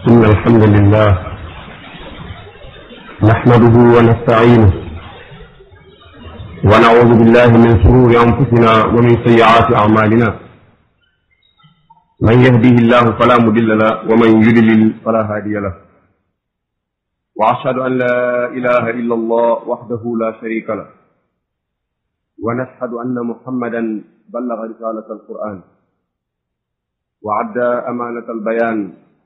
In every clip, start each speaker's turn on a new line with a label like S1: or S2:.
S1: إن الحمد لله نحمده ونستعينه ونعوذ بالله من شرور أنفسنا ومن سيئات أعمالنا من يهده الله فلا مضل له ومن يضلل فلا هادي له وأشهد أن لا إله إلا الله وحده لا شريك له ونشهد أن محمدا بلغ رسالة القرآن وعدى أمانة البيان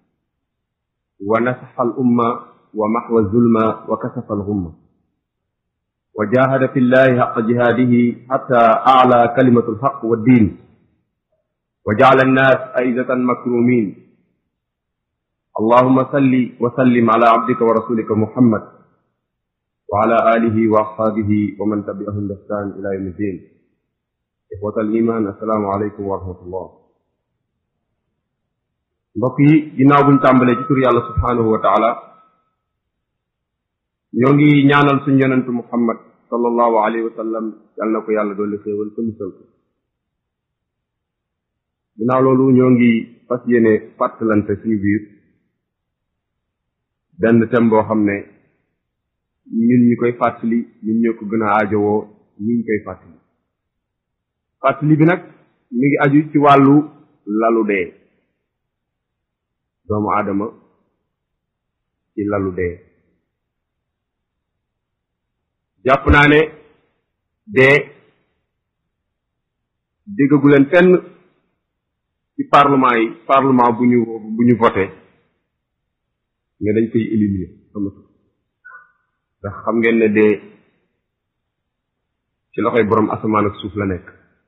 S1: ونصح الأمة ومحو الظلم وكشف الغمة وجاهد في الله حق جهاده حتى أعلى كلمة الحق والدين وجعل الناس أئزة مكرومين اللهم صل وسلم على عبدك ورسولك محمد وعلى آله وأصحابه ومن تبعهم بإحسان إلى يوم الدين إخوة الإيمان السلام عليكم ورحمة الله mbokk yi ginnaaw buñ tàmbalee ci tur yàlla subhaanahu wa taala ñoo ngi ñaanal suñ yonentu muhammad sallallahu alayhi wa sallam yàlla na ko yàlla dolli xéewal ko musal ko ginnaaw loolu ñoo ngi fas yéene fàttalante suñu biir benn thème boo xam ne ñun ñi koy fàttali ñun ñoo ko gën a aajowoo ñi ñu koy fàttali fàttali bi nag mi ngi aju ci wàllu lalu dee doomu aadama ci lalu dee jàpp naa ne dee déggagu leen fenn ci parlement yi parlement bu ñu bu ñu voté nga dañ koy éliminer amatu ndax xam ngeen ne dee ci loxoy boroom asamaan ak suuf la nekk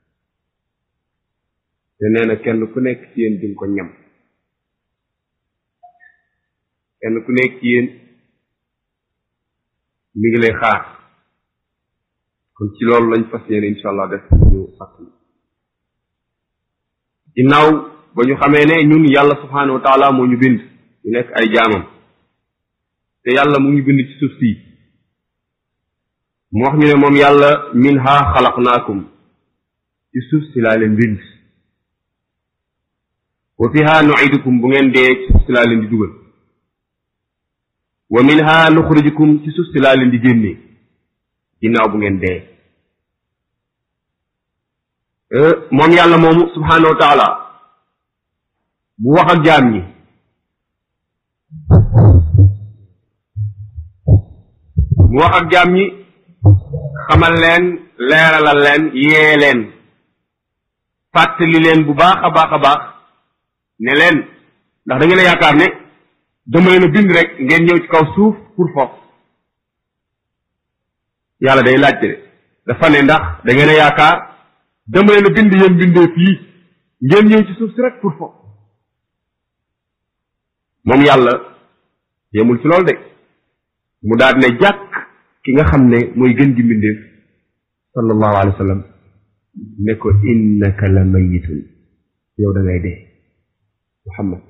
S1: te nee na kenn ku nekk ci yéen di ko ñam kenn ku nekk ci yéen mi ngi lay xaar kon ci loolu lañ fas yéene incha allah def ñu fàttali ginnaaw ba ñu xamee ne ñun yàlla subhaanahu wa taala moo ñu bind ñu nekk ay jaamam te yàlla mu ngi bind ci suuf si mu wax ñu ne moom yàlla minha xalaqnaakum ci suuf si laa leen bind wa fiha nuidukum bu ngeen dee ci suuf si laa leen di dugal wa minha nuxrijukum ci suuf si laa leen di génnee ginnaaw bu ngeen dee moom yàlla moomu subhaanahu wa taala bu wax ak jaam ñi mu wax ak jaam ñi xamal leen leeralal leen yee leen fàttali leen bu baax a baax a baax ne leen ndax da ngeen a yaakaar ne dama leen a bind rek ngeen ñëw ci kaw suuf pour foofu yàlla day laajte de dafa ne ndax da ngeen a yaakaar dama leen a bind yéen bindee fii ngeen ñëw ci suuf si rek pour foofu moom yàlla yemul ci loolu de mu daal ne jàkk ki nga xam ne mooy gën gi mbindeef sallallahu alayhi wa sallam ne ko innaka la mayitun yow da ngay dee muhammad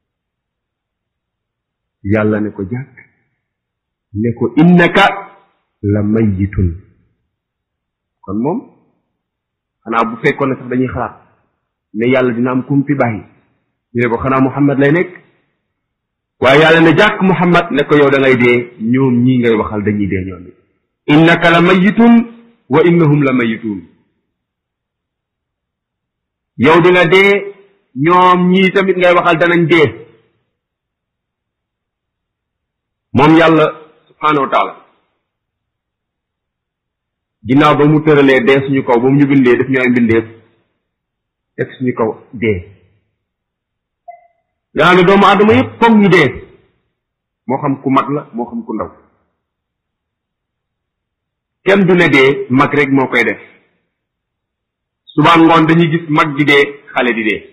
S1: yàlla ne ko jàkk ne ko innaka la mayitun kon moom xanaa bu fekkoon ne sax dañuy xalaat ne yàlla dina am kum fi bàyyi ñu ne ko xanaa muhammad lay nekk waaye yàlla ne jàkk muhammad ne ko yow da ngay dee ñoom ñii ngay waxal dañuy dee ñoom it innaka la mayitun wa innahum la mayitun yow di nga dee ñoom ñii tamit ngay waxal danañ dee moom yàlla subhaanahu wa taala ginnaaw ba mu tëralee dee suñu kaw ba mu ñu bindee def ñu ay mbindeef teg suñu kaw dee nga xam ne doomu aadama yëpp foog ñu dee moo xam ku mag la moo xam ku ndaw kenn du ne dee mag rek moo koy def suba ngoon dañuy gis mag di dee xale di dee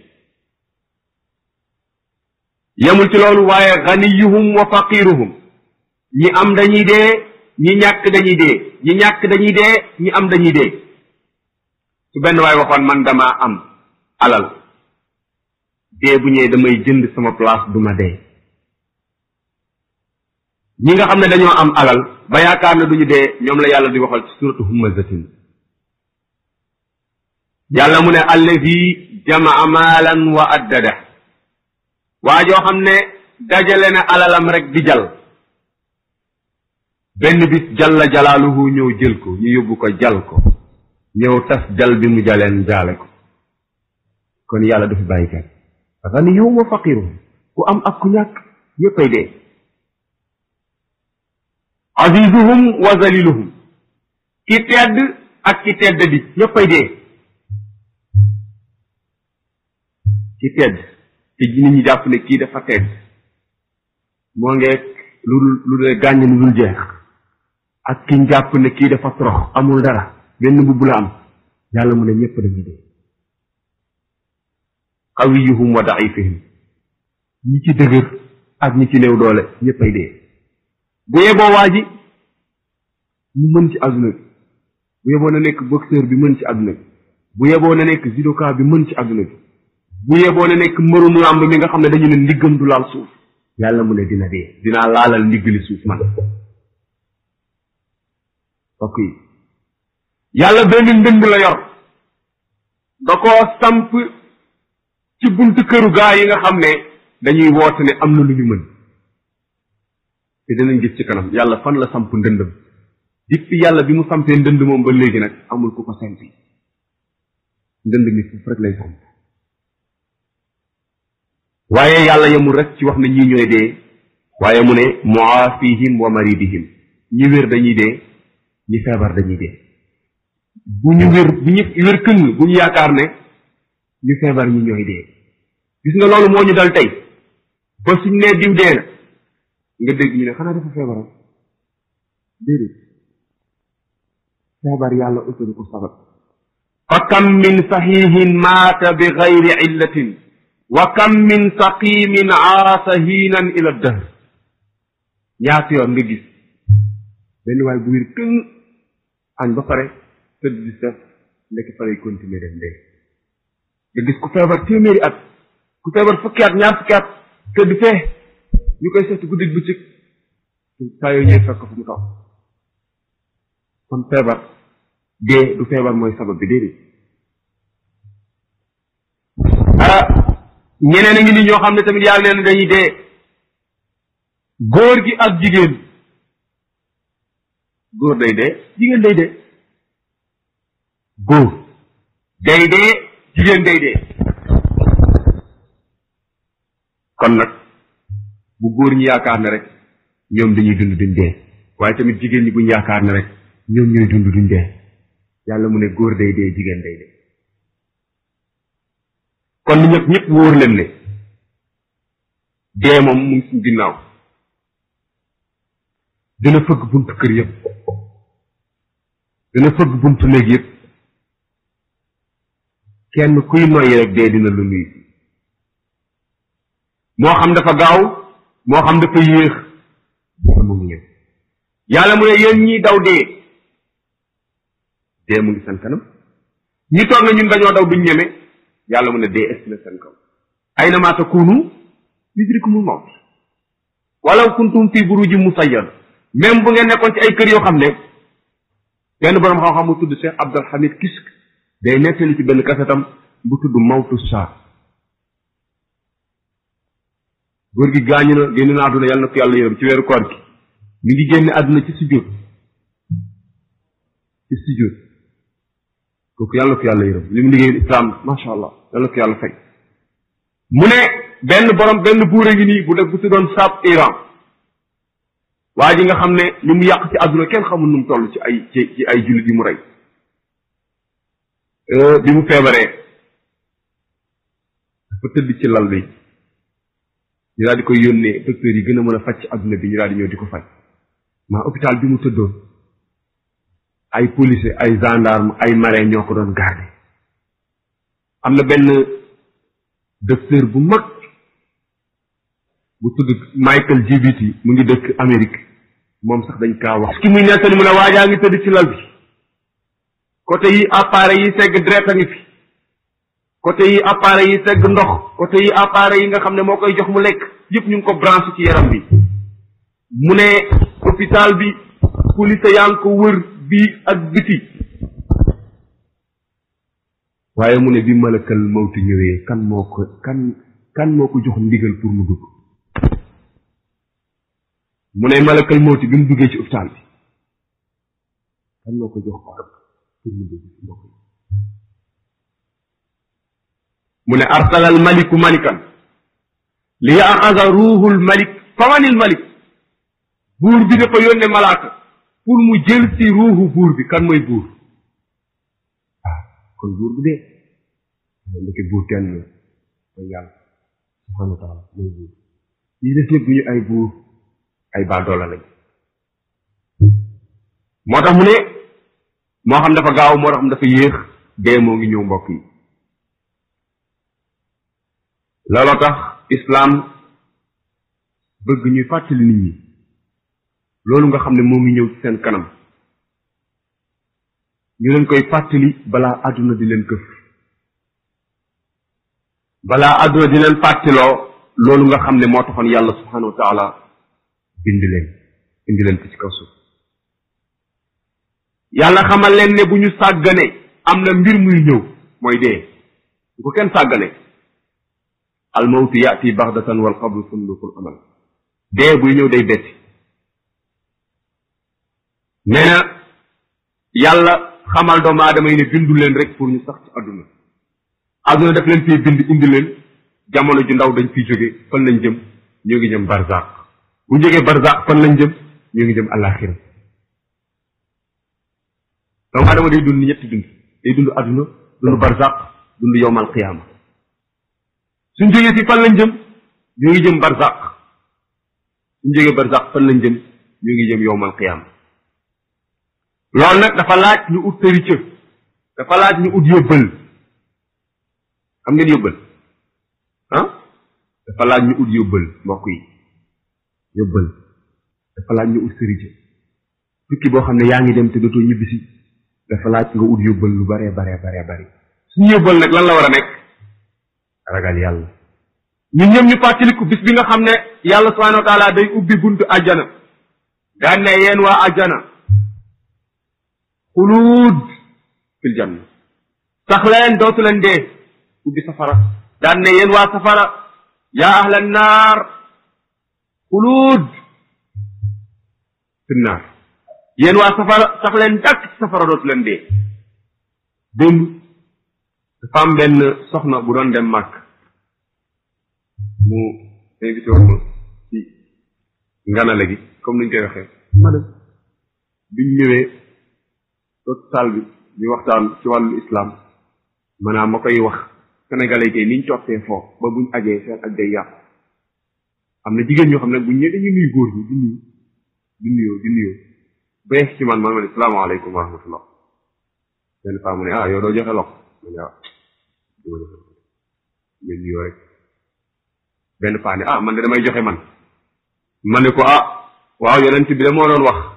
S1: yemul ci loolu waaye ganiyuhum wa faqiruhum ñi am dañuy dee ñi ñàkk dañuy dee ñi ñàkk dañuy dee ñi am dañuy dee su benn waay waxoon man dama am alal dee bu ñëwee damay jënd sama place du ma dee ñi nga xam ne dañoo am alal ba yaakaar ne duñu dee ñoom la yàlla di waxal ci suratu humazatin yàlla mu ne allazi jamaa maalan wa addada waa joo xam ne dajale na alalam rek di jal benn bis jalla jalaaluhu ñëw jël ko ñu yóbbu ko jal ko ñëw tas jal bi mu jaleen jaale ko kon yàlla du fi bàyyi kenn ganiyun wa faqirun ku am ak ku ñàkk ñëppay dee azizuhum wa zaliluhum ki tedd ak ki tedd di ñëppay dee ki tedd te nit ñi jàpp ne kii dafa tedd moo ngeeg lu lu dee gàññ lu dul jeex ak ki jàpp ne kii dafa torox amul dara benn mbubb la am yàlla mu ne ñëpp dañuy dee qawiyuhum wa daifihim ñi ci dëgër ak ñi ci néew doole ñëppay dee bu yeboo waa ji mu mën ci àdduna bi bu yeboo na nekk boxeur bi mën ci àdduna bi bu yeboo na nekk judoka bi mën ci àdduna bi bu yeboo na nekk mbërum làmb mi nga xam ne dañu ne ndiggam du laal suuf yàlla mu ne dina dee dinaa laalal ndiggali suuf man ok yàlla benn ndënd la yor da koo samp ci buntu këru gaa yi nga xam ne dañuy woote ne am na lu ñu mën te dinañ gis ci kanam yàlla fan la samp ndëndam depuis yàlla bi mu sampee ndënd moom ba léegi nag amul ku ko sempi ndënd mi foofu rek lay samp waaye yàlla yemul rek ci wax ne ñii ñooy dee waaye mu ne muaafihim wa maridihim ñi wér dañuy dee ñi feebar dañuy dee bu ñu wér bu ñu wér këng bu ñu yaakaar ne ñu feebar ñi ñooy dee gis nga loolu moo ñu dal tey ba suñ nee diw dee na nga dégg ñu ne xanaa dafa feebaram déedéet feebar yàlla utal ko sabab fa kam min saxiixin maata bi gayri illatin wa kam min saqimin aasa hiinan ila dahr ñaata yoon nga gis benn waay bu wér këng añ ba pare tëdd di def ndekk fa lay continuer dem dee nga gis ku feebar téeméeri at ku feebar fukki at ñaar fukki at tëdd fee ñu koy seeti guddi bëccëg saa yooyu ñëw fekk fu mu toog kon feebar dee du feebar mooy sabab bi déedéet ah ñeneen a ngi ni ñoo xam ne tamit yàlla neen dañuy dee góor gi ak jigéen góor day dee jigéen day dee góor day dee jigéen day dee kon nag bu góor ñi yaakaar ne rek ñoom dañuy dund duñ dee waaye tamit jigéen ñi buñ yaakaar ne rek ñoom ñooy dund duñ dee yàlla mu ne góor day dee jigéen day dee kon ni ñëpp ñëpp wóor leen ne dee moom mu ngi suñ ginnaaw dina fëgg buntu kër yëpp dina fëgg buntu néeg yëpp kenn kuy noyyi rek dee dina lu nuyu moo xam dafa gaaw moo xam dafa yéex mu ngi ñëw yàlla mu ne yéen ñi daw dee dee mu ngi seen kanam ñi toog na ñun dañoo daw duñ ñeme yàlla mu ne dee est na seen kaw ay na maa takunu yudrikumul mawt walaw kuntum fi burujin musayyad même bu ngeen nekkoon ci ay kër yoo xam ne benn boroom xam-xam bu tudd Cheikh Abdul Hamid Kisk day nettali ci benn kasetam bu tudd mawtu saa góor gi gaañu na génn na àdduna yàlla na ko yàlla yërëm ci weeru koor gi mi ngi génn àdduna ci sujjóot ci sujjóot kooku yàlla na ko yàlla yërëm li mu liggéey islam macha allah yàlla na ko yàlla fay mu ne benn borom benn buur a ngi nii bu def bu tuddoon Saab Iran waa ji nga xam ne li mu yàq ci àdduna kenn xamul nu mu toll ci ay ci ci ay jullit yi mu rey bi mu feebaree dafa tëdd ci lal bi ñu daal di koy yónnee docteur yi gën a mën a faj ci àdduna bi ñu daal di ñëw di ko faj maa hôpital bi mu tëddoon ay policier ay gendarme ay marin ñoo ko doon garde am na benn docteur bu mag bu tudd Michael Jibiti mu ngi dëkk Amérique moom sax dañ kaa wax ki muy nettali mu ne waajaa ngi tëdd ci lal bi côté yi appareil yi segg deret a ngi fi côté yi appareil yi segg ndox côté yi appareil yi nga xam ne moo koy jox mu lekk yëpp ñu ngi ko branché ci yaram bi mu ne hôpital bi police yaa ngi ko wër bii ak biti waaye mu ne bi malakal mawti ñëwee kan moo ko kan kan moo ko jox ndigal pour mu dugg mu ne malakal mawti bi mu duggee ci hôpital bi kan moo ko jox ordre pour mu dugg ci mbokk yi mu ne arsalal maliku malikan li yaxasa ruuxul malik famanil malik buur bi dafa yónne malaaka pour mu jël si ruuxu buur bi kan mooy buur ah kon buur bi dee ndeke buur kenn la mooy yàlla subhanahu wa taala mooy buur yi des ñëpp duñu ay buur ay baadoola lañ moo tax mu ne moo xam dafa gaaw moo tax mu dafa yéex dee moo ngi ñëw mbokk yi looloo tax islaam bëgg ñuy fàttali nit ñi loolu nga xam ne moo ngi ñëw ci seen kanam ñu leen koy fàttali balaa àdduna di leen këf balaa àdduna di leen fàttiloo loolu nga xam ne moo taxoon yàlla subhanahu wa taala bind leen indi leen fi ci kaw suuf yàlla xamal leen ne bu ñu sàggane am na mbir muy ñëw mooy dee bu ko kenn sàggane almawtu yaati baxdatan wal qabru sunduqul amal dee buy ñëw day betti nee na yàlla xamal doomu aadama yi ne bindu leen rek pour ñu sax ci àdduna àdduna daf leen fii bind indi leen jamono ju ndaw dañ fiy jóge fan lañ jëm ñoo ngi jëm barzaq bu ñu jógee barzaq fan lañ jëm ñoo ngi jëm alaxira doomu aadama day dund ñetti dund day dund àdduna dund barzaq dund yowmal qiyaama suñ jógee si fan lañ jëm ñoo ngi jëm barzaq suñ jógee barzaq fan lañ jëm ñoo ngi jëm yowmal qiyaama loolu nag dafa laaj ñu ut tërica dafa laaj ñu ut yóbbal xam ngeen yóbbal ah dafa laaj ñu ut yóbbal mbokk yi yóbbal dafa laaj ñu ut sërica tukki boo xam ne yaa ngi dem te dootoo ñibbisi dafa laaj nga ut yóbbal lu baree baree baree bari suñu yóbbal nag lan la war a nekk ragal yàlla ñun ñëpp ñu fàttaliku bis bi nga xam ne yàlla subhanahu wa taala day ubbi buntu àjjana daan ne yéen waa àjjana xuluud fil janna sax leen dootu leen dee ubbi safara daan ne yéen waa safara yaa ahla naar xuluud fil naar yéen waa safara sax leen dàkk ci safara dootu leen dee démb dafa am benn soxna bu doon dem màkk mu invité woon ma ci nganale gi comme niñ koy waxee ma dem biñ ñëwee toog saal bi ñu waxtaan ci wàllu islam maanaam ma koy wax sénégalais kay niñ toppee foofu ba buñ ajee seen aj day yàqu am na jigéen ñoo xam ne buñ ñëwee dañuy nuyu góor ñi di nuyu di nuyoo di nuyoo ba yegg ci man man ma ne salaamaaleykum wa rahmatullah benn faa mu ne ah yow doo joxe loxo ma ne ah du ma joxe loxo nga nuyoo rek benn faa ne ah man de damay joxe man ma ne ko ah waaw yonent bi de moo doon wax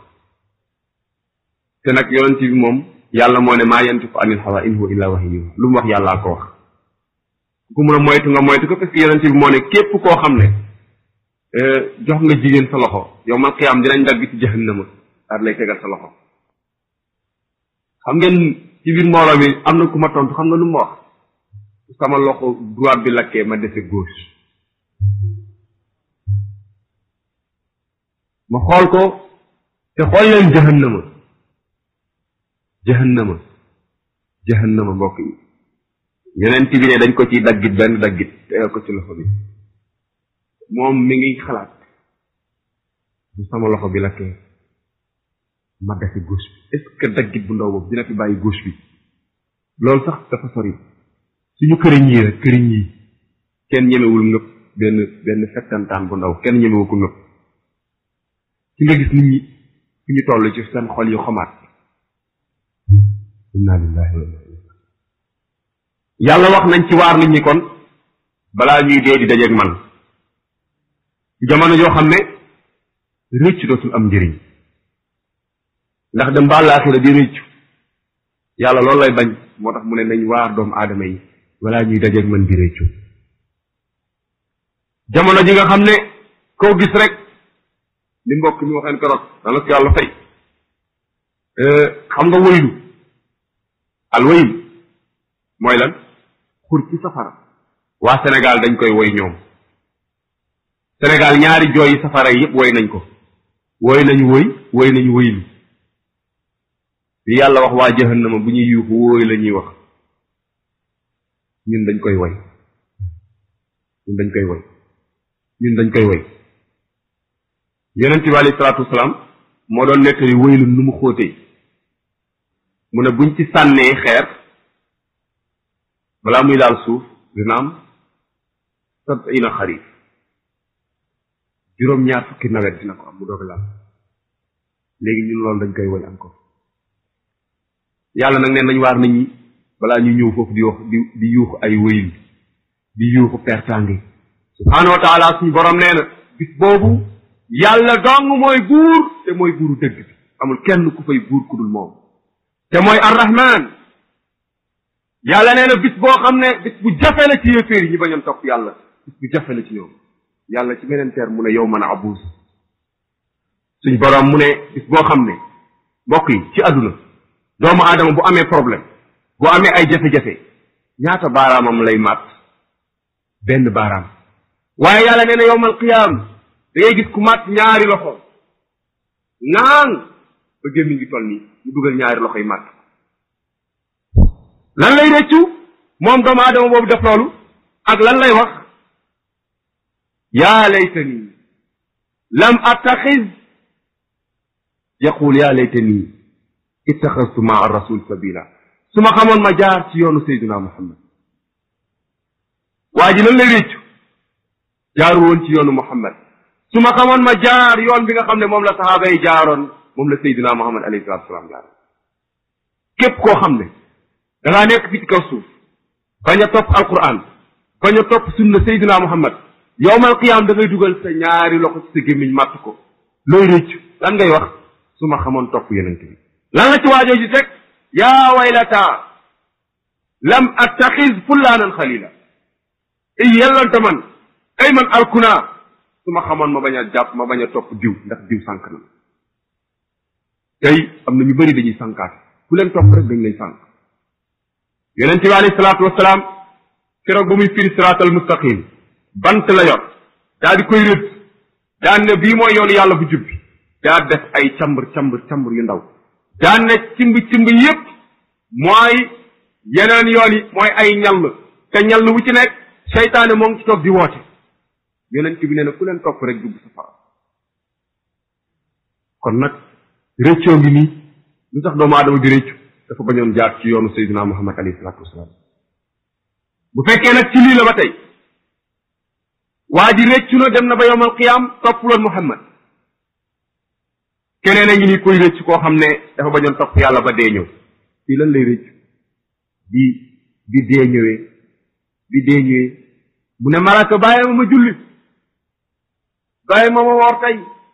S1: te nag yonent bi moom yàlla moo ne maa yantiqu anil hawa in huwa illa wahyun yuha lu mu wax yàllaa ko wax ku mun a moytu nga moytu ko parce que yonent bi moo ne képp koo xam ne jox nga jigéen sa loxo yow man xiyaam dinañ dagg ci jahannama daal lay tegal sa loxo xam ngeen ci biir mbooloo mi am na ku ma tontu xam nga lu ma wax sama loxo droite bi lakkee ma dese gauche ma xool ko te xool leen jahannama jahannama jahannama mbokk yi yonent bi ne dañ ko ciy daggit benn daggit tegal ko ci loxo bi moom mi ngi xalaat bu sama loxo bi lakkee ma dese gauche bi est ce que daggit bu ndaw boobu dina fi bàyyi gauche bi loolu sax dafa sori suñu këriñ yi rek këriñ yi kenn ñemewul ngëpp benn benn fettantaan bu ndaw kenn ñemewu ko ngëpp ci nga gis nit ñi fi ñu toll ci seen xol yu xamaat inna lillahi wa inna ilayhi yàlla wax nañ ci waar nit ñi kon balaa ñuy dee di dajeeg man jamono joo xam ne rëcc dootul am njëriñ ndax dem ba àllaaxira di rëccu yàlla loolu lay bañ moo tax mu ne nañ waar doomu aadama yi balaa ñuy dajeeg man di rëccu jamono ji nga xam ne koo gis rek li mbokk mi waxeen keroog dana ko yàlla fay xam nga wëylu al wëylu mooy lan xur ci safara waa Sénégal dañ koy woy ñoom Sénégal ñaari jooyi safara yi yëpp woy nañ ko woy nañu woy woy nañu woylu li yàlla wax waa jahannama bu ñuy yuuxu wooy la ñuy wax ñun dañ koy woy ñun dañ koy woy ñun dañ koy woy yonent bi alayhi salaatu wasalaam moo doon nettali woylu nu mu xóotee mu ne buñ ci sànnee xeer balaa muy laal suuf dina am sab'ina xarif juróom-ñaar fukki nawet dina ko am mu doog laal léegi ñun loolu dañ koy woy encore yàlla nag neen nañ waar nit ñi balaa ñu ñëw foofu di wax di di yuuxu ay wëyil di yuuxu pertange subhaanahu wa taala suñu borom nee na bis boobu yàlla dong mooy buur te mooy buuru dëgg bi amul kenn ku fay buur ku dul moom te mooy arrahman yàlla nee na bis boo xam ne bis bu jafe la ci yéeféer yi ñu bañoon topp yàlla bis bu jafe la ci ñoom yàlla ci beneen teer mu ne yow mën a abuus suñ borom mu ne bis boo xam ne mbokk yi ci àdduna doomu aadama bu amee problème bu amee ay jafe-jafe ñaata baaraamam lay màtt benn baaraam waaye yàlla nee na yowmal qiyaam da ngay gis ku màtt ñaari loxo naan ba gémmi ngi toll nii mu dugal ñaari loxo yi màtt lan lay rëccu moom doomu aadama boobu def loolu ak lan lay wax yaa laytani lam attaxiz yaqul yaa laytani ittaxastu maa rasul sabila su ma xamoon ma jaar ci yoonu sayduna muhammad waa ji lan lay réccu jaaru woon ci yoonu muhammad su ma xamoon ma jaar yoon bi nga xam ne moom la saxaaba yi jaaroon moom la sayduna muhammad alayhi salatu wasalaam jaaroon képp koo xam ne da ngaa nekk fi ci kaw suuf bañ a topp alquran bañ a topp sunna sayduna muhammad yowmal qiyaam da ngay dugal sa ñaari loxo ci sa gémmiñ màtt ko looy réccu lan ngay wax su ma xamoon topp yonent bi lan la ci waajoo ji teg yaa waylata lam attaxiz fullaanan xalila ay yellante man ay man alkuna su ma xamoon ma bañ a jàpp ma bañ a topp diw ndax diw sànk na tey am na ñu bëri dañuy sànkaat ku leen topp rek dañ lay sànk yonente bi alayhi salaatu wasalaam keroog ba muy firi siraatal mustaqim bant la yor daa di koy rëdd daan ne bii mooy yoonu yàlla bu jubbi daa def ay cambur cambur cambur yu ndaw daan ne cimb cimb yépp mooy yeneen yoon yi mooy ay ñall te ñall wu ci nekk seytaane moo ngi ci toog di woote yonent bi nee na ku leen topp rek dugg safara kon nag réccoo ngi nii lu tax doomu aadama di réccu dafa bañoon jaar ci yoonu sayyidina muhammad alayhi salaatu wasalaam bu fekkee nag ci lii la ba tey waa ji réccu na dem na ba yowmal qiyaam toppuloon muhammad keneen a ngi nii koy réccu koo xam ne dafa bañoon topp yàlla ba dee ñëw fii lan lay réccu bi bi dee ñëwee bi dee ñëwee mu ne malaaka bàyyi ma ma julli bàyyi ma ma woor tey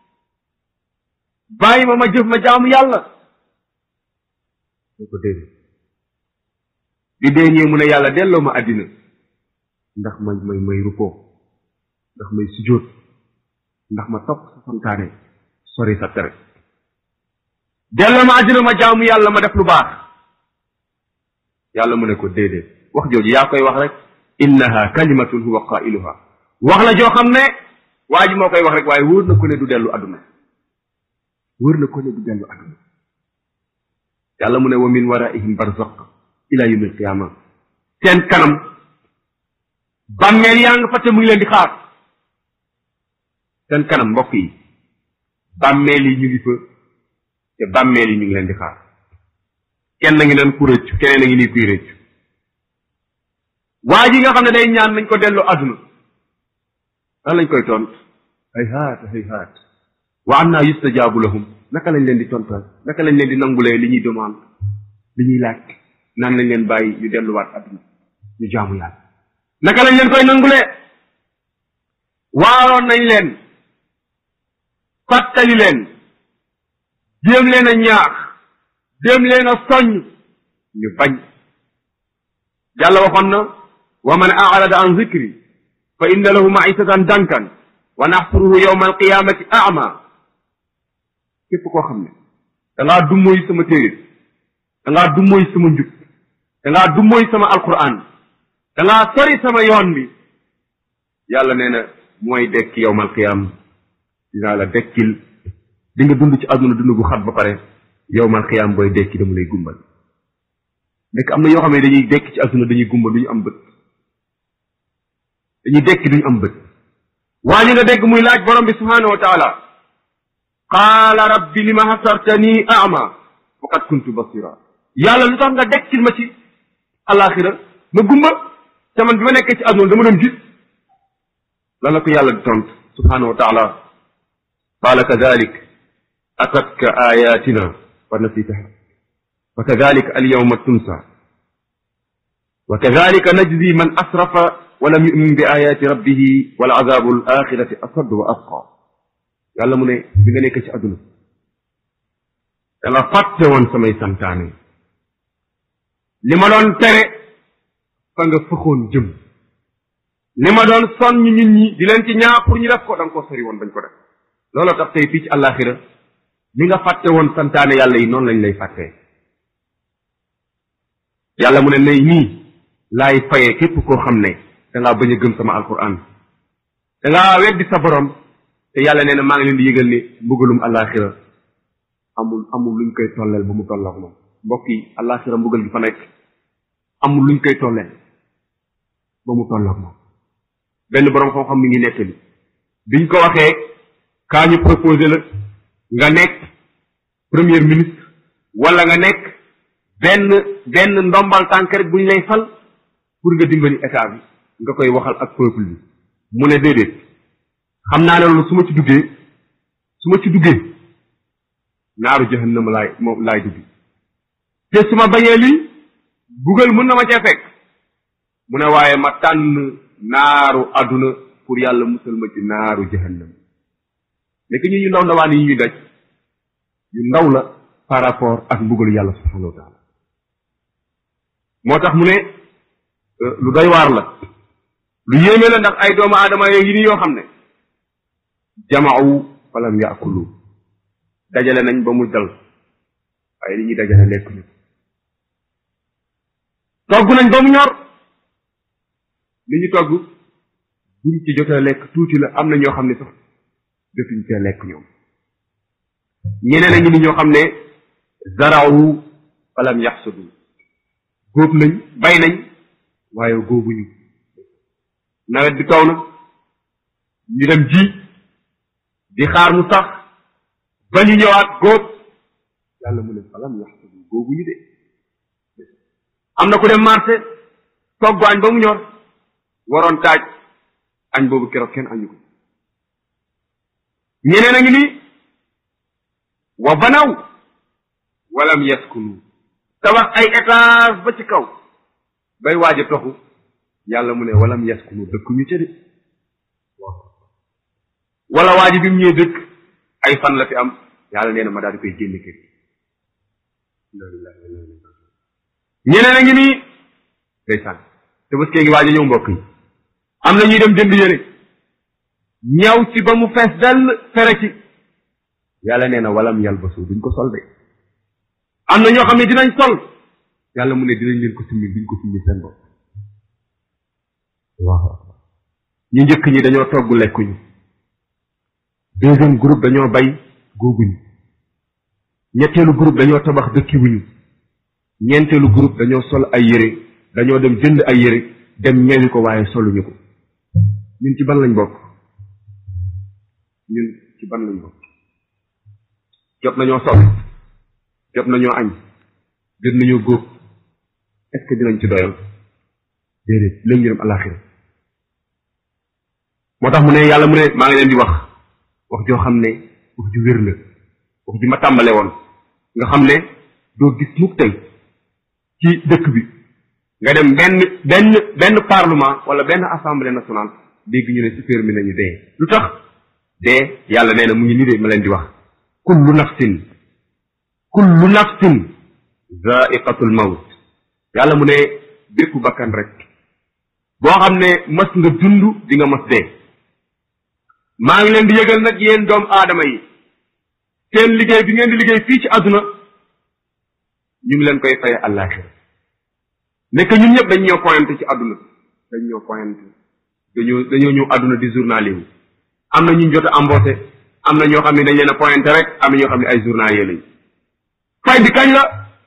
S1: bàyyi ma ma jëf ma jaamu yàlla ñu ko déedéet bi dee ñëwee mu ne yàlla delloo ma àddina ndax may may may rukkoo ndax may sujjóot ndax ma topp sa santaane sori sa tere delloo ma àddina ma jaamu yàlla ma def lu baax yàlla mu ne ko déedéet wax jooju yaa koy wax rek innaha kalimatun huwa qailuha wax la joo xam ne waa ji moo koy wax rek waaye wóor na ko ne du dellu àdduna wóor na ko ne du dellu àdduna yàlla mu ne wa min waraihim barzaq ila yawmi alqiyama seen kanam bàmmeel yaa nga fa te mu ngi leen di xaar seen kanam mbokk yi bàmmeel yi ñu ngi fa te bàmmeel yi ñu ngi leen di xaar kenn ngi naan ku rëccu keneen a ngi nii kuy rëccu waa ji nga xam ne day ñaan nañ ko delloo àdduna lan lañ koy tont hay haat hay haat wa anna yustajaabu lahum naka lañ leen di tontal naka lañ leen di nangulee li ñuy demande li ñuy laaj naan lañ leen bàyyi ñu delluwaat àdduna ñu jaamu yàlla naka lañ leen koy nangulee waaroon nañ leen fàttali leen jéem leen a ñaax jéem leen a soññ ñu bañ yàlla waxoon na wa man arada an zikri fa inna lahu maisatan dankan wa naxsuruhu yowma alqiyamati ama képp koo xam ne da ngaa dummoy sama téere da ngaa dummoy sama njub da ngaa dummoy sama alquran da ngaa sori sama yoon bi yàlla nee na mooy dekki yowma alqiyam dinaa la dekkil di nga dund ci àdduna dund gu xat ba pare yow man xiyaam booy dekki dama lay gumbal nekk am na yoo xam ne dañuy dekk ci àdduna dañuy gumbal du ñu am bët dañuy dekki duñu am bët waa ñu nga dégg muy laaj borom bi subhanahu wa taala qaala rabbi lima hasartani ama faqad kuntu basira yàlla lu tax nga dekkil ma ci alaxira ma gumba te man bi ma nekkee ci àdduna dama doon gis lan la ko yàlla di tont subhanahu wa taala qaala kadalik atatka ayatina fa nasitaha wa kadalika alyawma tunsa wa kadalika najzi man asrafa wa lam yumin bi ayati rabbihi wal azabu al axirati asad wa asqa yàlla mu ne bi nga nekk ci àdduna da nga fàtte woon samay santaane li ma doon tere fa nga fëxoon jëm li ma doon sonn nit ñi di leen ci ñaa pour ñu def ko da nga ko sori woon bañ ko def looloo tax tey fii ci àllaaxira li nga fàtte woon santaane yàlla yi noonu lañ lay fàttee yàlla mu ne nay nii laay fayee képp koo xam ne dangaa bañ a gëm sama alquran dangaa weddi sa borom te yàlla nee na maa ngi leen di yëgal ni mbugalum àllaaxira amul amul luñ koy tolleel ba mu tolloog moom mbokk yi àllaaxira mbugal gi fa nekk amul luñ koy tolleel ba mu tolloog moom benn borom xam-xam mi ngi nettali biñ ko waxee kaa ñu proposé la nga nekk premier ministre wala nga nekk benn benn ndombal tànk rek buñ lay fal pour nga dimbali état bi nga koy waxal ak peuple bi mu ne déedéet xam naa ne loolu su ma ci duggee su ma ci duggee naaru jahannama laay moom laay dugg te su ma bañee lii bugal mën na ma cee fekk mu ne waaye ma tànn naaru àdduna pour yàlla musal ma ci naaru jahannam nekk ñu ñu ndaw ndawaan yi ñuy daj yu ndaw la par rapport ak mbugalu yàlla subhanahu wa taala moo tax mu ne lu doy waar la lu yéeme la ndax ay doomu aadama yi ni yoo xam ne jamaaw falam yaakulu dajale nañ ba mu dal waaye li ñuy dajale lekk ñu togg nañ ba mu ñor li ñu togg buñ ci jotee lekk tuuti la am na ñoo xam ne sax jotuñ cee lekk ñoom ñeneen a ngi ni ñoo xam ne zaraawu falam yaxsudu góob nañ bay nañ waaye góobuñu nawet bi taw na ñu dem ji di xaar mu sax ba ñu ñëwaat góob yàlla mu ne falam yaxsudu góobuñu de am na ku dem marché togg añ ba mu ñor waroon taaj añ boobu keroog kenn añu ko ñeneen a ngi nii wa banaw walam yaskunu tabax ay étage ba ci kaw bay waaj a toxu yàlla mu ne walam yaskunu dëkk ñu ca de wala waa ji bi mu ñëwee dëkk ay fan la fi am yàlla nee na ma daal di koy génne kër ñeneen a ngi nii ndeysaan te bés kee ngi waaj a ñëw mbokk yi am na ñuy dem jënd yére ñaw ci ba mu fees dell fere ci yàlla nee na walam yalbasu duñ ko sol de am na ñoo xam ne dinañ sol yàlla mu ne dinañ leen ko simmi duñ ko simmi seen bopp waaw ñu njëkk ñi dañoo togg lekkuñu deuxième groupe dañoo bay góobuñu ñetteelu groupe dañoo tabax dëkkiwuñu ñeenteelu groupe dañoo sol ay yére dañoo dem jënd ay yére dem ñewi ko waaye soluñu ko ñun ci ban lañ bokk ñun ci ban lañ bokk jot nañoo sol jot nañoo añ jot nañoo góob est ce que dinañ ci doyal déedéet léegi ñu dem alaxira moo tax mu ne yàlla mu ne maa ngi leen di wax wax joo xam ne wax ju wér la wax ji ma tàmbale woon nga xam ne doo gis mukk tey ci dëkk bi nga dem benn benn benn parlement wala benn assemblée nationale dégg ñu ne super mi nañu dee lu tax dee yàlla nee na mu ngi nii de ma leen di wax kullu nafsin kullu nafsin zaiqatul mawt yàlla mu ne bépp bakkan rek boo xam ne mas nga dund di nga mas dee maa ngi leen di yëgal nag yéen doomu aadama yi seen liggéey bi ngeen di liggéey fii ci àdduna ñu ngi leen koy faye àllaaxira nekk ñun ñëpp dañ ñoo pointé ci àdduna dañ ñoo pointé dañoo dañoo ñëw àdduna di journalier wu am na ñu jot a embauché am na ñoo xam ne dañ leen a pointé rek am na ñoo xam ne ay journalier lañ fay bi kañ la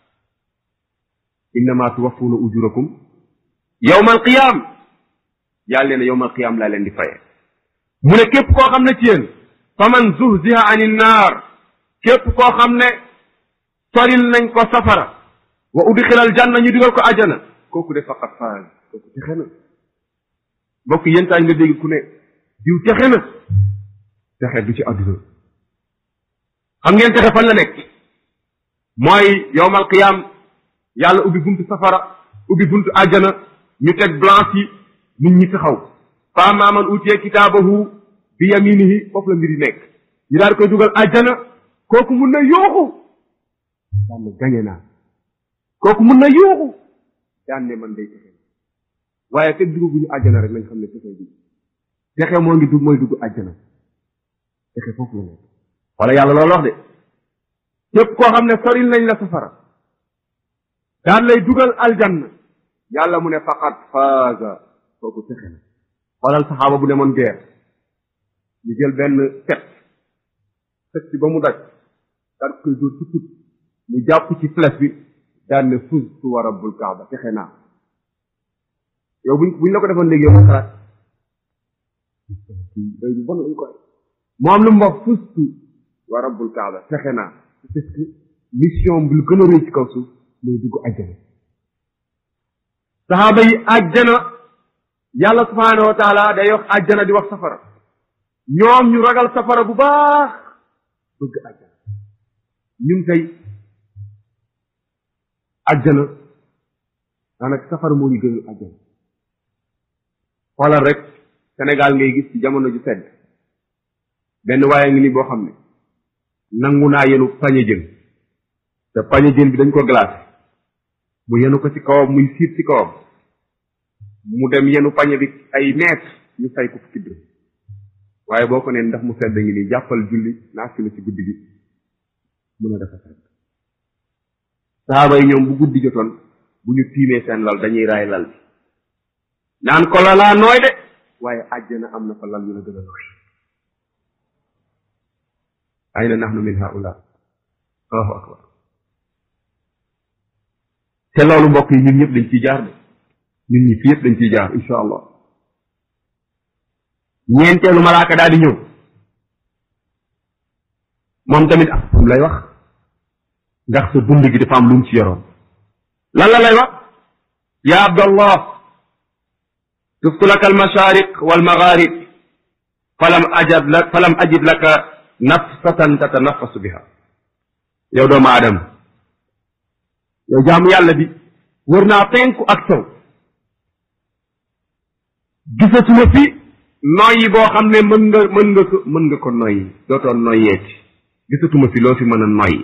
S1: innama tuwaffuna ujurakum yawma alqiyam yàlla ne yawma alqiyam laa leen di faye mu ne képp koo xam ne ci yéen faman zuhziha ani naar képp koo xam ne soril nañ ko safara wa udxila aljanna ñu digal ko ajana kooku de faqat faaz kooku texe na mbokk yéen taay nga dégg ku ne diw texe na texe du ci àdduna xam ngeen texe fan la nekk mooy yowmal qiyam yàlla ubbi buntu safara ubbi buntu àjjana ñu teg blanche yi nit ñi taxaw fa amma man utiye kitaabahu bi yaminihi foofu la mbir yi nekk ñu daal koy dugal àjjana kooku mun na yooxu daan ne gañe naa kooku mun na yooxu daan ne man day texe waaye fekk dugguñu àjjana rek nañ xam ne texe bi texe moo ngi dugg mooy dugg àjjana texe foofu la nekk wala yàlla loolu wax de képp koo xam ne soril nañ la safara daan lay dugal aljanna yàlla mu ne faqat faaza kooku texe na xoolal saxaaba bu demoon guerre ñu jël benn fet fet ci ba mu daj daal koy dóor ci put mu jàpp ci flèche bi daan ne fuztu wa rabbul kaaba texe naa yow buñ buñ la ko defoon léegi yow ma xalaat day bu bon lañ koy moom lu mu wax fustu wa rabbul kaaba texe naa parce que mission bi lu gën a rëy ci kaw suuf mooy dugg àjjana saxaaba yi àjjana yàlla subhaanahu wa taala day wax àjjana di wax safara ñoom ñu ragal safara bu baax bëgg àjjana ñun tey àjjana daanaka safara moo ñu gënal àjjana xoolal rek Sénégal ngay gis ci jamono ju sedd benn waaye ngi ni boo xam ne nangu naa yenu pañe jën te pañe jën bi dañ ko glacé mu yenu ko ci kawam muy siit ci kawam mu dem yenu pañe bi ay mètre ñu fay ko fukki dërëm waaye boo ko neen ndax mu sedd ngi nii jàppal julli naa fi la ci guddi gi mun a dafa sedd saxaaba yi ñoom bu guddi jotoon bu ñu tiimee seen lal dañuy raay lal bi naan ko la laa nooy de waaye àjjana am na fa lal yu la gën a nooy ayna nahnu min haula allahu akbar te loolu mbokk yi ñun ñëpp dañ ciy jaar de ñun ñi fi yëpp dañ ciy jaar insha allah ñeenteelu malaaka daal di ñëw moom tamit ak fu lay wax ndax sa dund gi dafa am lu mu ci yoroon lan la lay wax ya abdallah tuftu laka almashariq walmagharib falam ajab lak falam ajid laka nafsatan tatanafasu biha yow doomu aadama yow jaamu yàlla bi wër naa penku ak sow gisatuma fi noyyi boo xam ne mën nga mën nga ko mën nga ko noyyi dootoon noyyeeti gisatuma fi loo fi mën a noyyi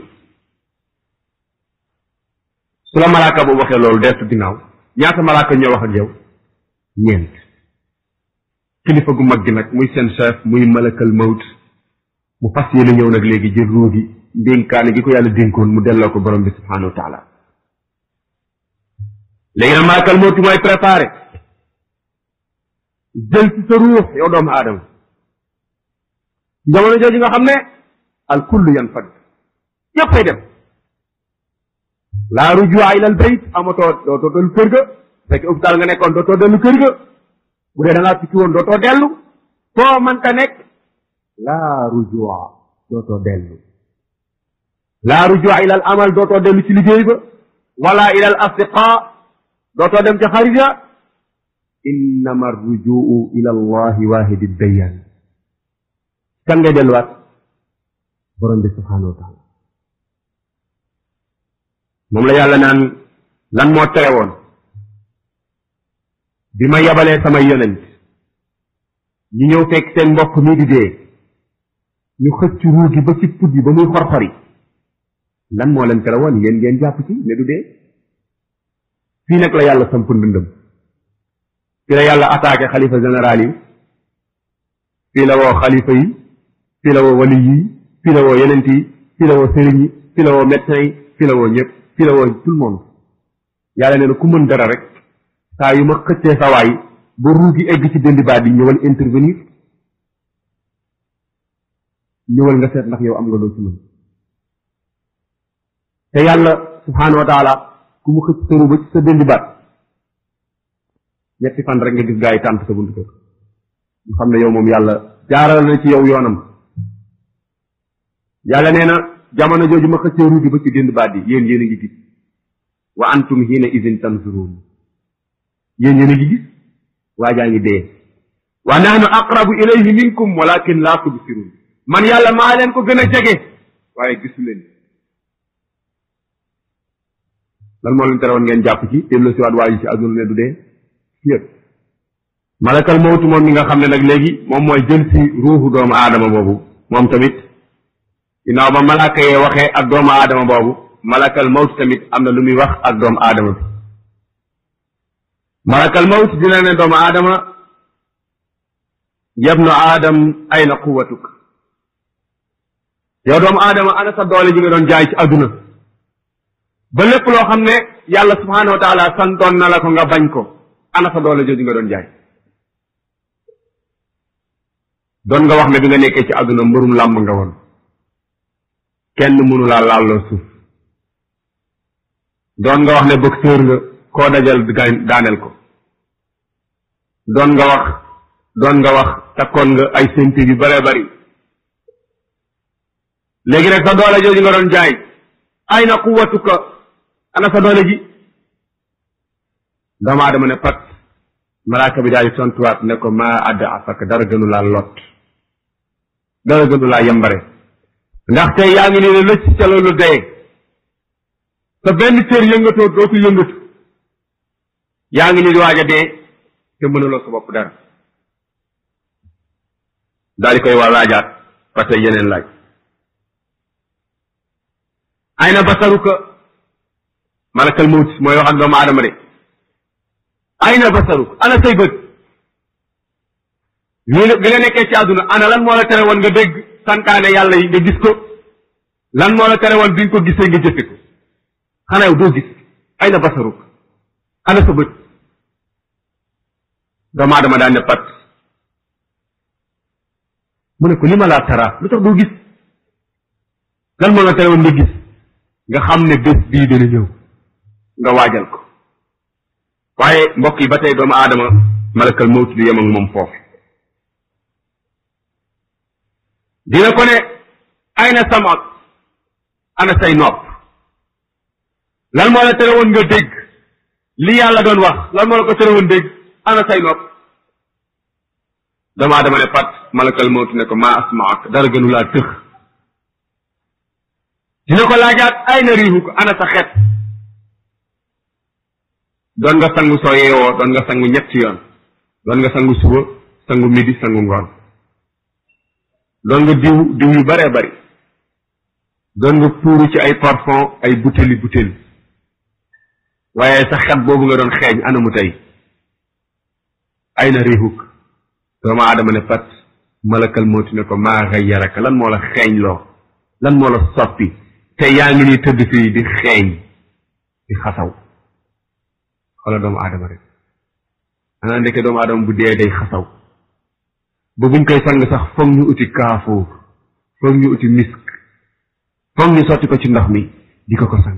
S1: su la malaaka boobu waxee loolu deetu ginnaaw ñaata malaaka ñoo wax ak yow ñeent kilifa gu mag gi nag muy seen chef muy malakal mawt mu fas yéene ñëw nag léegi jël ruu gi ndénkaane gi ko yàlla dénkoon mu delloo ko borom bi subhanahu wa taala léegi nag malakal mawt mooy préparé jël ci sa ruux yow doomu aadama jamono jooju nga xam ne al kullu yan fad yéppay dem laa rujua ila al bayt amatoo dootoo dellu kër ga fekk hôpital nga nekkoon dootoo dellu kër ga bu dee da ngaa tukki woon dootoo dellu foo mënta nekk laa rujua dootoo dellu laa rujua ila al amal dootoo dellu ci liggéey ba wala ila al asdiqa dootoo dem ca xarit ya innama rujuu ila allahi wahidi dayan kan ngay delluwaat borom bi subhanahu wa taala moom la yàlla naan lan moo tere woon bi ma yabalee samay yonent ñu ñëw fekk seen mbokk mi di dee ñu xëcc ruu gi ba ci put yi ba muy xor-xori lan moo leen tere woon yéen ngeen jàpp ci ne du dee fii nag la yàlla samp ndëndëm fii la yàlla attaqué xalifa général yi fii la woo xalifa yi fii la woo wali yi fii la woo yenent yi fii la woo sëriñ yi fii la woo médecin yi fii la woo ñëpp fii la woo tout le monde yàlla nee na ku mën dara rek saa yu ma xëccee sa waay ba ruu gi egg ci dëndi baat bi ñëwal intervenir ñëwal nga seet ndax yow am nga loo ci mën te yàlla subhaanahu wa taala ku mu xëcc sëru ba ci sa dëndi baat ñetti fan rek nga gis gaa yi tànt sa buntu kër ñu xam ne yow moom yàlla jaaral na ci yow yoonam yàlla nee na jamono jooju ma xëccee ruugi ba ci dënd baat yi yéen yéen a ngi gis wa antum hiina idin tanzuruun yéen yéen a ngi gis waa jaa ngi dee wa nahnu aqrabu ilayhi minkum walakin laa tubsirun man yàlla maa leen ko gën a jege waaye gisu leen lan moo leen tere woon ngeen jàpp ci dellu si waat waa ji ci àdduna ne du dee yëpp malakal mawtu moom mi nga xam ne nag léegi moom mooy jël si ruuxu doomu aadama boobu moom tamit ginnaaw ba malaka yee waxee ak doomu aadama boobu malakal mawtu tamit am na lu muy wax ak doomu aadama bi malakal mawtu dina ne doomu aadama yabnu aadam ayna quwatuk yow doomu aadama ana sa doole ji nga doon jaay ci àdduna ba lépp loo xam ne yàlla subhaanahu wa taala santoon na la ko nga bañ ko ana sa doole jooju nga doon jaay doon nga wax ne bi nga nekkee ci àdduna mbërum làmb nga woon kenn mënu laa laalloo suuf doon nga wax ne boxeur nga koo dajal daaneel ko doon nga wax doon nga wax takkoon nga ay ceinture yu bare bari léegi nag sa doole jooju nga doon jaay ay na quwwatuka ana sa doole ji doomu aadama ne pat malaaka bi daal di tontuwaat ne ko maa adda afaka dara gënu laa lot dara gënu laa yembare ndaxte yaa ngi nii ne lëcc ca loolu dee sa benn cër yëngatoo dootu yëngatu yaa ngi nii di waaj a dee te mënuloo sa bopp dara daal di koy waa laajaat ba tey yeneen laaj ay na basaruka malakal mawt mooy wax ak doomu aadama de ay na basaruka ana say bët lii bi nga nekkee ci àdduna ana lan moo la tere woon nga dégg santaane yàlla yi nga gis ko lan moo la tere woon bi nga ko gisee nga jëfe ko xanaa yow doo gis ay na basaruka ana sa bët doomu aadama daan ne pat mu ne ko li ma laa tara lu tax doo gis lan moo la tere woon nga gis nga xam ne bés bii dina ñëw nga waajal ko waaye mbokk yi ba tey doomu aadama malakal mawt du yem ak moom foofu dina ko ne ay na samak ana say nopp lan moo la tere woon nga dégg li yàlla doon wax lan moo la ko tere woon dégg ana say nopp doomu aadama ne pat malakal mawt ne ko maa asmaak dara gënu laa tëx dina ko laajaat ay na riixu ko ana sa xet doon nga sangu soo yeewoo doon nga sangu ñetti yoon doon nga sangu suba sangu midi sangu ngoon doon nga diw diw yu baree bari doon nga puuru ci ay parfum ay butéeli butéeli waaye sa xet boobu nga doon xeeñ anamu tey ay na riixuk doomu aadama ne pat malakal mooti ne ko maa xayyaraka lan moo la xeeñ loo lan moo la soppi te yaa ngi nii tëdd fii di xeeñ di xasaw xoola doomu aadama rek xanaa ndeke doomu aadama bu dee day xasaw ba buñ koy sang sax foog ñu uti kaafoo foog ñu uti misk foog ñu sotti ko ci ndox mi di ko ko sang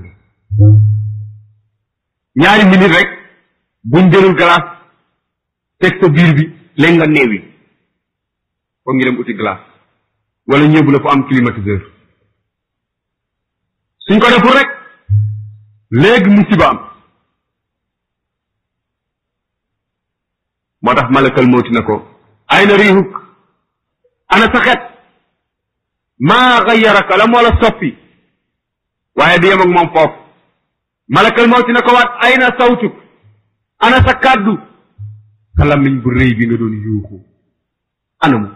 S1: ñaari minute rek buñ jëlul glace teg sa biir bi léegi nga néewi foog ñu dem uti glace wala ñëbu la fu am climatiseur suñ ko deful rek léegi musiba am moo tax malakal mawti na ko ay na riixuk ana sa xet maa xayyaraka la moo la soppi waaye du yem ak moom foofu malakal mawti na ko waat ay na sawtuk ana sa kàddu sa làmmiñ bu rëy bi nga doon yuuxu anamu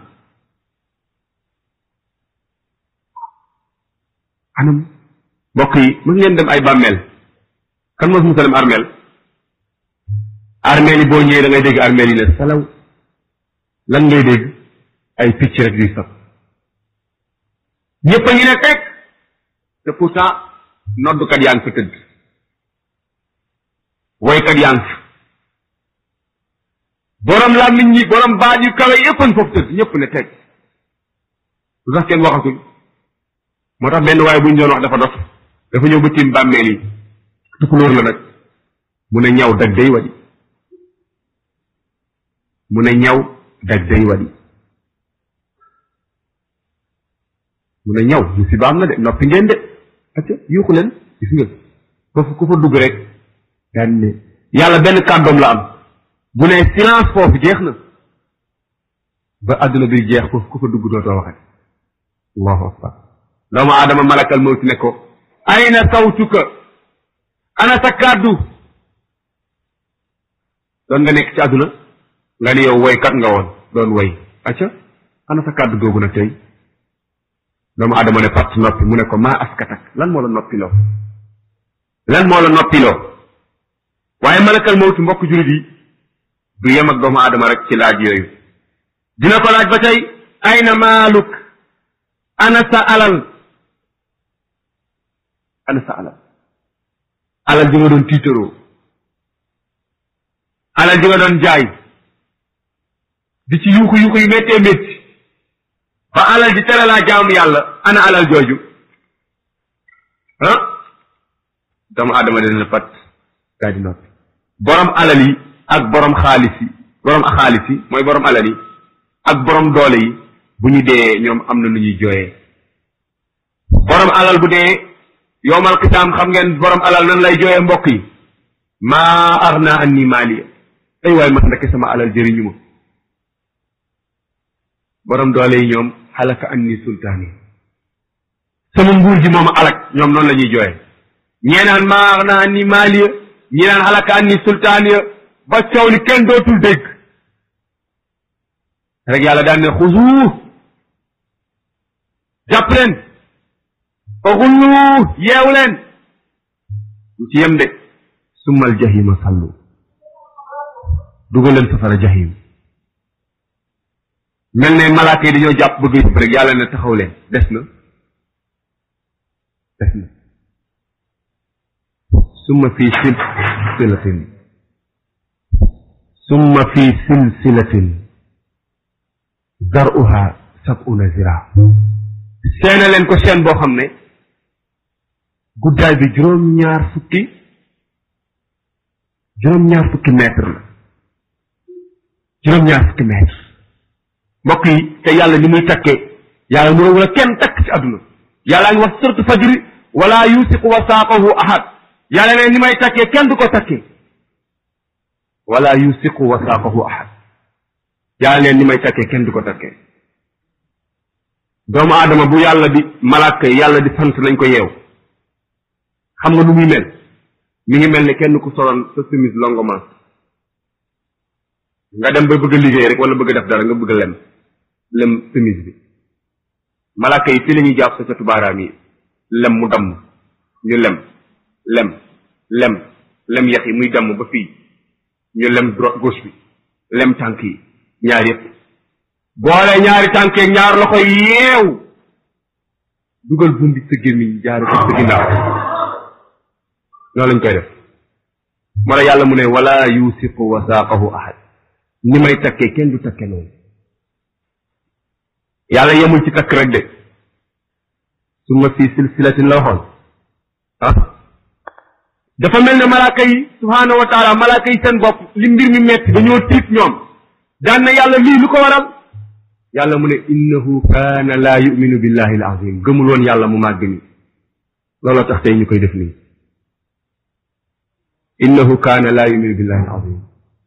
S1: anamu mbokk yi mën ngeen dem ay bàmmeel kan mos musa dem armeel armeel yi boo ñëwee da ngay dégg armeel yi ne salaw lan ngay dégg ay picc rek yuy sab ñëpp a ngi ne teg te pourtant noddukat yaa ngi fa tëdd woykat yaa ngi fa borom làmmiñ ñi borom baat yu kawe yëpp a ngi foofu tëdd ñëpp ne teg lu tax kenn waxatul moo tax benn waaye bu ñu doon wax dafa dof dafa ñëw ba tiim bàmmeel yi tukulóor la nag mu ne ñaw dag day wadi mu ne ñaw dag day wadi mu ne ñaw mu si baam na de noppi ngeen de acca yuuxu leen gis nga foofu ku fa dugg rek daan ne yàlla benn kàddoom la am bu ne silence foofu jeex na ba àdduna bi jeex foofu ku fa dugg dootoo waxat allahu akbar doomu aadama malakal mawti ne ko ayna sawtuka ana sa kàddu doon nga nekk ci àdduna nga ni yow woykat nga woon doon woy acca ana sa kàddu googu nag tey doomu aadama ne patt noppi mu ne ko maa askatak lan moo la noppiloo lan moo la noppiloo waaye malakal mawti mbokk julit yi du yem ak doomu aadama rek ci laaj yooyu dina ko laaj ba tey ayna maaluk ana sa alal ana sa alal alal ji nga doon tiitaroo alal ji nga doon jaay di ci yuuxu yuuxu yu méttee métti ba alal ji tere laa jaamu yàlla ana alal jooju ah doomu aadama dina pat daa di noppi borom alal yi ak borom xaalis yi borom xaalis yi mooy borom alal yi ak borom doole yi bu ñu dee ñoom am na nu ñuy jooyee borom alal bu dee yowmal qisaam xam ngeen borom alal nan lay jooyee mbokk yi maa arna anni maaliya ay waay man ndeke sama alal jëriñu ma borom doole yi ñoom xalaka anni sultaani sama nguur ji moom alak ñoom noonu la ñuy jooyee ñee naan maa arna anni maaliya ñi naan xalaka anni sultaaniya ba coow li kenn dootul dégg rek yàlla daan ne xusu jàpp leen fa xullu yeew leen lu ci yem de summal jahima sallu dugal leen safara jahim mel ne malaaka yi dañoo jàpp bëgg yëpp rek yàlla ne taxaw leen des na des na summa fii silsilatin summa fii silsilatin daruha sab'una zira seena leen ko seen boo xam ne guddaay bi juróom-ñaar fukki juróom-ñaar fukki mètre la juróom-ñaar fukki mètre mbokk yi te yàlla ni muy takkee yàlla mu wala kenn takk ci àdduna yàllaa ngi wax surtu fajri wala yusiqu wasaaqahu ahad yàlla ne ni may takkee kenn du ko takkee wala yusiqu wasaaqahu ahad yàlla leen ni may takkee kenn du ko takkee doomu aadama bu yàlla di malaaka yi yàlla di sant nañ ko yeew xam nga nu muy mel mi ngi mel ne kenn ku soloon sa chemise longuement nga dem ba bëgg a liggéey rek wala bëgg a def dara nga bëgg a lem lem chemise bi malaaka yi fii la ñuy jàpp sa catu baaraam yi lem mu damm ñu lem lem lem lem yax yi muy damm ba fii ñu lem droite gauche bi lem tànk yi ñaar yëpp boole ñaari tànkeeg ñaar loxo yeew dugal bundi sa gémmiñ jaare ko sa ginnaaw noonu lañ koy def moo la yàlla mu ne wala yusiqu wasaaqahu ahad ni may takkee kenn du takke noonu yàlla yemul ci takk rek de summa fii silsilatin la waxoon ah dafa mel ne malaaka yi subhaanahu wa taala malaaka yi seen bopp li mbir mi metti dañoo tiit ñoom daan na yàlla lii lu ko waral yàlla mu ne innahu kaana laa yuminu billahi al azim gëmul woon yàlla mu màgg ni looloo tax tey ñu koy def nii innahu kaana laa yuminu billahi al azim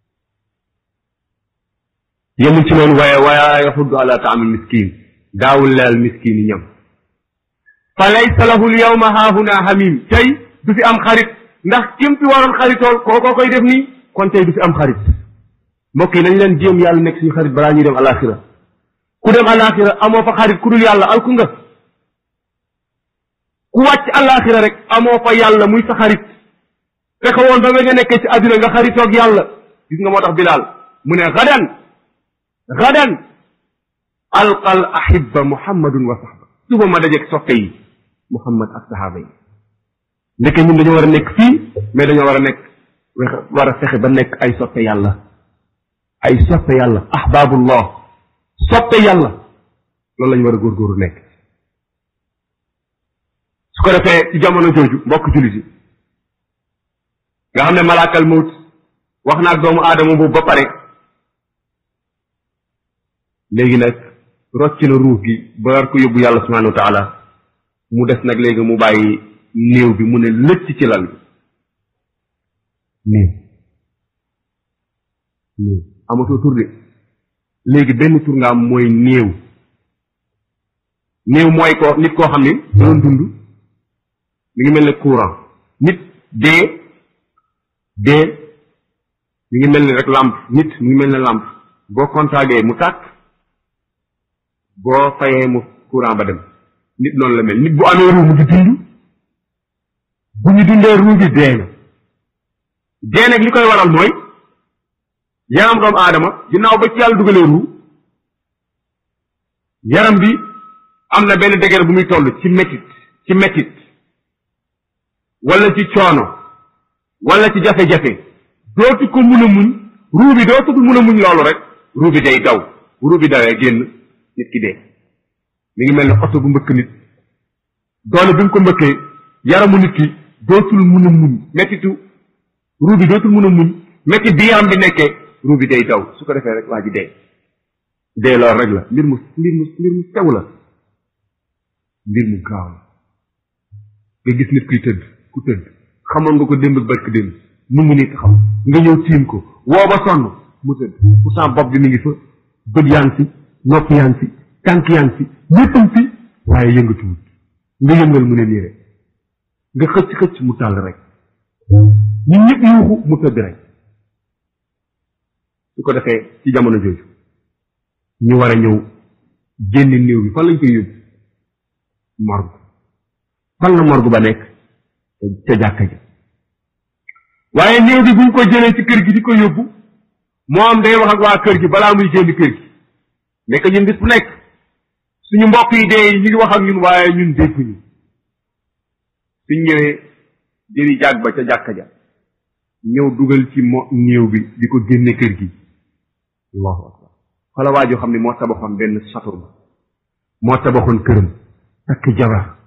S1: yemul ci noonu waaye waaye yaxuddu ala taamil miskin daawul leel miskin yi ñam fa laysa lahu l yawma haahuna hamim tey du fi am xarit ndax kim fi waroon xaritool kookoo koy def nii kon tey du fi am xarit mbokk yi nañ leen jéem yàlla nekk suñu xarit balaa ñuy dem alaxira ku dem alaxira amoo fa xarit ku dul yàlla alku nga ku wàcc alaxira rek amoo fa yàlla muy sa xarit fexe woon ba nga nekkee ci àdduna nga xaritoog yàlla gis nga moo tax bilaal mu ne gadan gadan alqa al ahibba muhammadun wa sahba suba ma dajeeg soppe yi muhammad ak sahaaba yi ndeke ñun dañoo war a nekk fii mais dañoo war a nekk war a fexe ba nekk ay soppe yàlla ay soppe yàlla ahbabullah soppe yàlla loolu lañu war a góorgóorlu nekk su ko defee ci jamono jooju mbokk jullit yi nga xam ne malaakal mawt wax na ak doomu aadama boobu ba pare léegi nag rocc na ruux gi ba war ko yóbbu yàlla subhanahu wa taala mu des nag léegi mu bàyyi néew bi mu ne lëcc ci lal bi néew néew amatoo tur de léegi benn tur nga am mooy néew néew mooy ko nit koo xam ni doon dund mi ngi mel ne courant nit dee dee mi ngi mel ni rek lampe nit mi ngi mel ne lampe boo contacté mu tàkk boo fayee mu courant ba dem nit noonu la mel nit bu amee ruu mu ngi dund bu ñu dundee ruu bi dee na dee nag li koy waral mooy yaram doomu aadama ginnaaw ba ci yàlla dugalee ruu yaram bi am na benn degré bu muy toll ci métit ci métit wala ci coono wala ci jafe-jafe dootu ko mun a muñ ruu bi dootu ko mun a muñ loolu rek ruu bi day daw bu ruu bi dawee génn nit ki dee mi ngi mel ne oto bu mbëkk nit doole bi mu ko mbëkkee yaramu nit ki dootul mun a muñ mettitu ruu bi dootul mun a muñ métti bi yaram bi nekkee ruu bi day daw su ko defee rek waa ji dee dee loolu rek la mbir mu mbir mu mbir mu sew la mbir mu gaaw la nga gis nit kuy tëdd ku tëdd xamoon nga ko démb ak barki démb mu ngi nii taxaw nga ñëw tiim ko woo ba sonn mu tëdd pourtant bopp bi mi ngi fa bët yaa ngi fi nopp yaa ngi fi tànk yaa ngi fi léppam fi waaye yëngatuwut nga yëngal mu ne nii rek nga xëcc xëcc mu tàll rek ñun ñëpp yuuxu mu tëdd rek su ko defee ci jamono jooju ñu war a ñëw génne néew bi fan lañ koy yóbbu morgue fan la morgue ba nekk ca jàkka ji waaye néew bi buñ ko jëlee ci kër gi di ko yóbbu moom day wax ak waa kër gi balaa muy génn kër gi nekk ñun bis bu nekk suñu mbokk yi dee ñu ngi wax ak ñun waaye ñun dégguñu suñ ñëwee jëli jàgg ba ca jàkka ja ñëw dugal ci mo néew bi di ko génne kër gi allahu akbar xala waa joo xam ne moo tabaxoon benn satur ba moo tabaxoon këram takk jabar